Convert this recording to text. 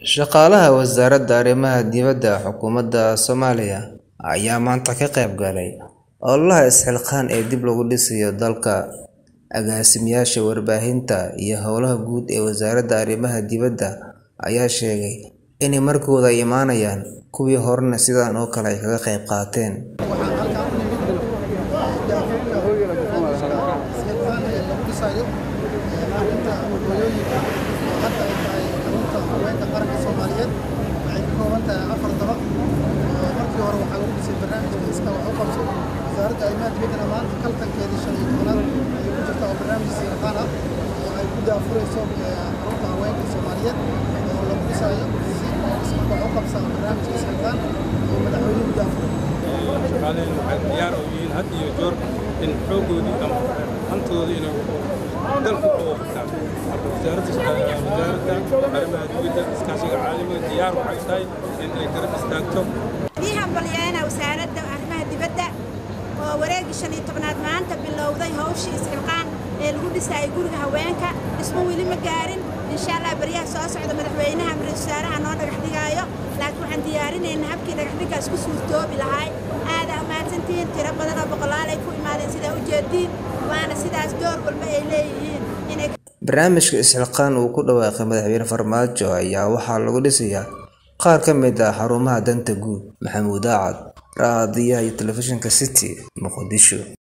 Shaqaalaha Wasaaradda Arrimaha Dibadda Xukuumadda Soomaaliya ayaa maanta ka qayb galay ololaha is-xilqaan ee dib loogu dhisayo dalka. Agaasimayaasha warbaahinta iyo howlaha guud ee Wasaaradda Arrimaha Dibadda ayaa sheegay in markooda ay imanayaan, kuwii horena sidan oo kale ay kaga qayb qaateen. Waxaan halkaan u nimid daafurka barnaamijka is-xilqaan ee lagu dhisayo maalinta hooyooyinka oo hadda ay tahay xarunta haweenka qaranka Soomaaliyeed. Waxay ka kooban tahay afar dabaq. Markii hore waxaa lagu dhisay barnaamijka iska wax u qabso. Wasaaradda Arrimaha Dibaddana maanta kaltankeedii shan iyo tobnaad ayay ku jirtaa oo barnaamij is-xilqaan ah oo ay ku daafurayso xarunta haweenka Soomaaliyeed oo lagu dhisayo si iska wax u qabsa barnaamijka is-xilqaan oo madaxweynuhu daafuray. shaqaalaheena waxay diyaar u yihiin had iyo joor in xooggoodii ama hantoodii inay dalku uga qabtaan marka wasaaradda wasaaradda arrimaha dibadda iskaashiga caalamiga diyaar waxay tahay in ay garab istaagto Waxaan hambalyeynaa wasaaradda arrimaha dibadda oo wareegii shan iyo tobnaad maanta bilowday hawshii is-xilqaan ee lagu dhisayay guriga haweenka dhismo weli ma gaarin insha allah baryaha soo socda madaxweynaha ama ra'iisul wasaaraha noo dhagax dhigaayo laakiin waxaan diyaarinaynaa habkii dhagax dhiggaas ku suurtoobi lahay aada mahadsantihiin tiro badan oo boqolaal ay ku imaadeen sidaa ujeediin waana sidaas door walba ay leeyihiin inay Barnaamijka is-xilqaan uu ku dhawaaqay Madaxweyne Farmaajo ayaa waxaa lagu dhisayaa qaar ka mid ah xarumaha danta guud. Maxamuud Aacad, Raadiyaha iyo Telefishinka City, Muqdisho.